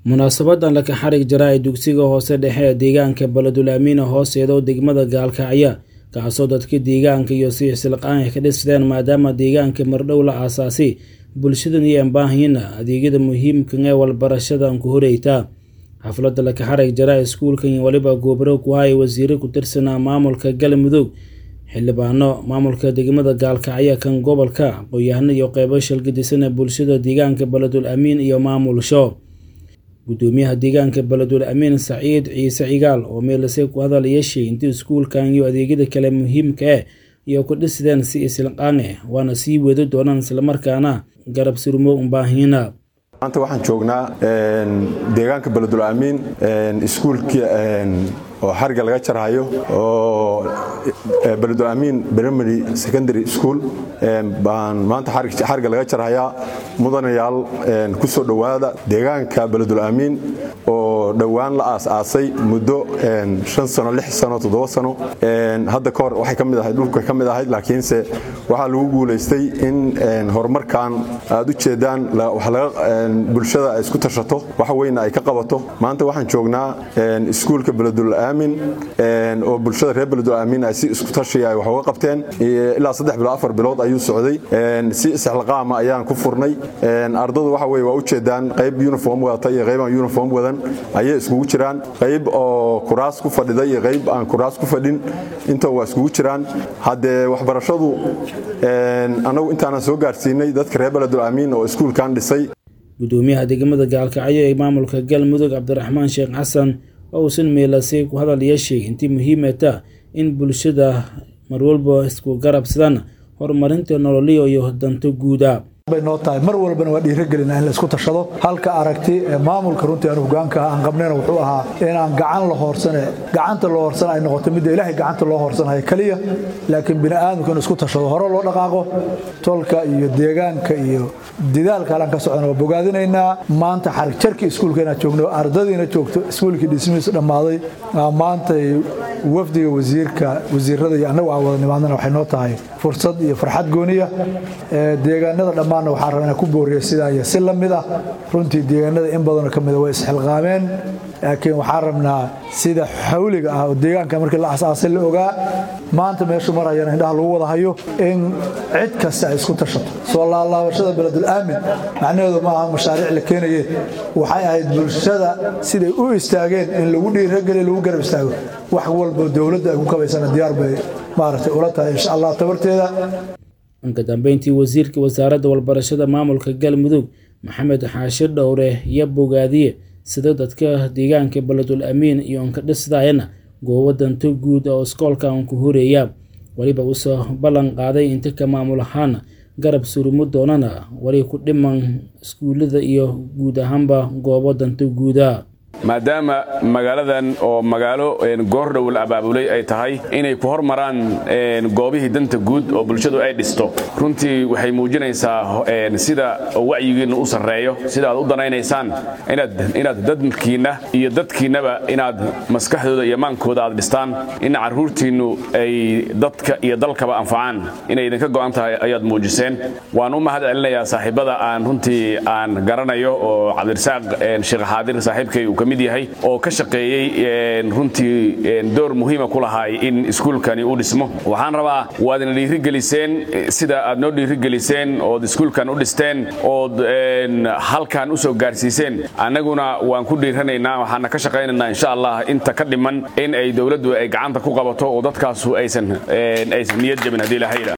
munaasabadan laka xarig jara ee dugsiga hoose dhexe ee deegaanka baledul amiina hooseeda degmada gaalkacya kaasoo dadka deegaanka iyo siixsilqaan ka dhisteen maadaama deegaanka mardhow la aasaasay bulshadan iyo ambaahiyana adeegyada muhiimkan ee walbarashadan ku horeyta xafladda laka xarig jara iskuulkan iyo weliba goobro ku haya wasiire ku tirsanaa maamulka galmudug xildhibaano maamulka degmada gaalkacyo kan gobolka aqoon-yahano iyo qeybo shalgadisan ee bulshada deegaanka baledul amiin iyo maamulsho gudoomiyaha deegaanka baledul amiin saciid ciise cigaal oo meelase ku hadal yeeshay intii iskuulkan iyo adeegyada kale muhiimka ah iyo ku dhisdeen si isilqaan ah waana sii wadi doonaan islamarkaana garab surmo ubaahina maanta waxaan joognaa deegaanka baledul amiin iskuulkii oo xariga laga jarhayo oo baledul amiin primary secondary school baan maanta xariga laga jarhayaa mudanayaal ku soo dhowaada deegaanka baledul amiin oo dhowaan la aas-aasay muddo shan sano lix sano toddoba sano hadda ka hor waxay ka mid ahayd dhulka ka mid ahayd laakiinse waxaa lagu guulaystay in horumarkan aad u jeedaan bulshada ay isku tashato wax weyna ay ka qabato maanta waxaan joognaa iskuulka baledul aamin oo bulshada reer baledul aamin ay si isku tashiya ay wax uga qabteen ilaa saddex bilood afar bilood ayuu socday si isxilqaama ayaan ku furnay ardadu waxa weye waa u jeedaan qayb uniform wadata iyo qayb aan uniform wadan ayay iskugu jiraan qayb oo kuraas ku fadhida iyo qayb aan kuraas ku fadhin inta waa iskugu jiraan haddee waxbarashadu annagu intaanan soo gaarsiinay dadka reer baledul amiin oo iskuulkan dhisay gudoomiyaha degmada gaalkacyo ee maamulka galmudug cabdiraxmaan sheekh xasan oo uusan meelasay ku hadal yeeshay intii muhiimata in bulshada marwalba isku garabsadaan horumarinta nololiyo iyo danto guuda bay noo tahay mar walbana waa dhiiragelina in la isku tashado halka aragti ee maamulka runtii aan hogaanka aan qabnayna wuxuu ahaa inaan gacan la hoorsane gacanta loo hoorsana ay noqoto midda ilaahay gacanta loo hoorsanayo keliya laakiin bini aadamku in isku tashado hore loo dhaqaaqo tolka iyo deegaanka iyo didaalka halaan ka socona waa bogaadinaynaa maanta xarig jarkii iskuulka inaad joogno ardadiina joogto iskuulkii dhismihiisu dhammaaday maantay wafdiga wasiirka wasiirada iyo annagu aan wada nimaadnana waxay noo tahay fursad iyo farxad gooniya deegaanada dhammaanna waxaan rabaa inaan ku booriya sidaa iyo si la mid ah runtii deegaanada in badanoo ka mida way isxilqaameen laakiin waxaan rabnaa sida xawliga ah oo deegaanka markii la asaasay la ogaa maanta meeshu marayana indhaha lagu wada hayo in cid kasta ay isku tashato soo laalaabashada beledul aamin macnaheedu ma aha mashaariic la keenaye waxay ahayd bulshada siday u istaageen in lagu dhiirageliyo lagu garab istaago wax walbo dowladda ay ku kabaysana diyaar bay maaragtay ula tahay insha allah tabarteeda inka dambeyntii wasiirka wasaaradda walbarashada maamulka galmudug maxamed xaashir dhowre iyo bogaadiye sida dadka deegaanka baledul amiin iyo anka dhisdaayana goobo danto guud oo iskoolka aan ku horeeya weliba usoo ballan qaaday inta ka maamul ahaana garab surumo doonana weli ku dhiman iskuullada iyo guud ahaanba goobo danto guuda maadaama magaaladan oo magaalo goordhow la abaabulay ay tahay inay ku hormaraan goobihii danta guud oo bulshadu ay dhisto runtii waxay muujinaysaa sida wacyigiinna u sarreeyo sida aad u danaynaysaan inaad dadkiinna iyo dadkiinnaba inaad maskaxdooda iyo maankooda aad dhistaan in carruurtiinnu ay dadka iyo dalkaba anfacaan inay idinka go'an tahay ayaad muujiseen waan u mahad celinayaa saaxiibada aan runtii aan garanayo oo cabdirasaaq sheekh xaadir saaxiibkay uu ka mid yahay oo ka shaqeeyey runtii door muhiima ku lahaay in iskuulkani uu dhismo waxaan rabaa waadna dhiirigeliseen sida aad noo dhiirigeliseen ood iskuulkan u dhisteen ood halkan u soo gaarsiiseen annaguna waan ku dhiiranaynaa waxaana ka shaqaynaynaa insha allah inta ka dhiman in ay dowladdu ay gacanta ku qabato oo dadkaasu aysan aysan niyad jabin haddii lahayda